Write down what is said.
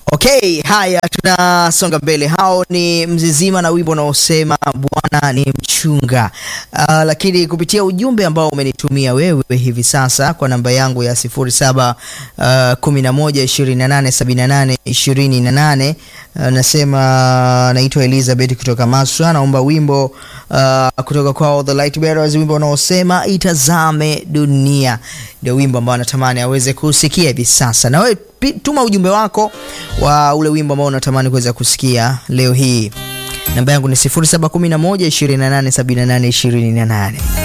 Okay, haya tunasonga mbele. Hao ni Mzizima na wimbo unaosema Bwana ni mchunga. Uh, lakini kupitia ujumbe ambao umenitumia wewe hivi sasa kwa namba yangu ya 07 uh, 11 28 78 28 uh, nasema naitwa Elizabeth kutoka Maswa, naomba wimbo uh, kutoka kwa The Light Bearers, wimbo unaosema itazame dunia. Ndio wimbo ambao natamani aweze kusikia hivi sasa, na wewe pi- tuma ujumbe wako wa ule wimbo ambao unatamani kuweza kusikia leo hii. Namba yangu ni 0711 28 78 28.